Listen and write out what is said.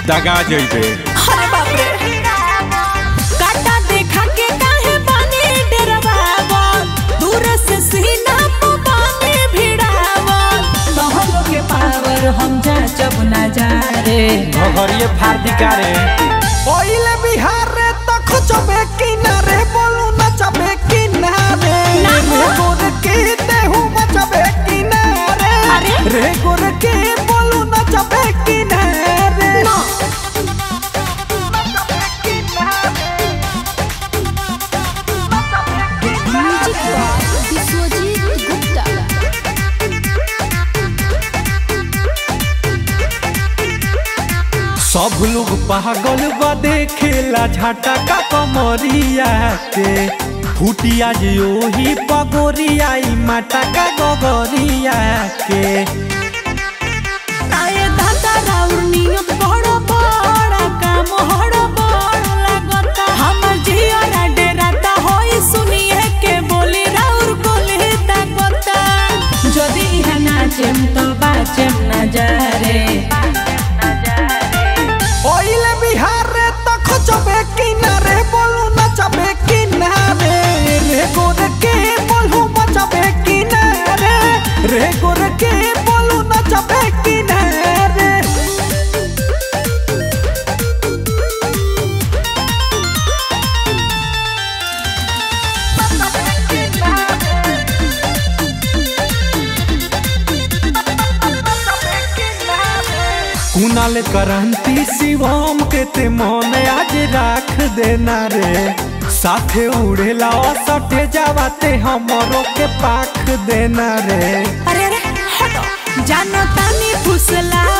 दगा जइबे अरे बाप रे काटा देखा के काहे बानी डरवावल दूर से सीना पे बानी भिड़ावल तोहरो के पावर हम जा जब ना जा रे घरिए फार्दिका रे ओइले बिहार रे त खोजबे किनारे बोलू नचबे किनारे ना। रे गोर के देहू बचबे किनारे अरे। रे गोर के बोलू नचबे किनारे ना। म्यूजिक बॉक्स विश्वजीत गुप्ता सब लोग पागल बा देखेला झटका कमरिया के फुटिया जे ओही पगोरिया ई मटका गगरिया के आए दादा राउर नियत बड़ा बड़ा काम हड़ा बड़ा लागता हमर जिया डेराता होई सुनिए के बोली राउर गोली ताकता जदी इहा नाचेम तो बाचेम ना जा रे ओइले बिहार रे त खोजबे किनारे बोलू नचबे किनारे रे गोर के बोलू बचबे किनारे रे गोर के बोलू नचबे किनारे कुनाल करंती शिवम के ते मन आज राख देना रे साथे उड़ेला सटे जावाते हमरो के पाख देना रे अरे अरे हटो जानो तानी फुसला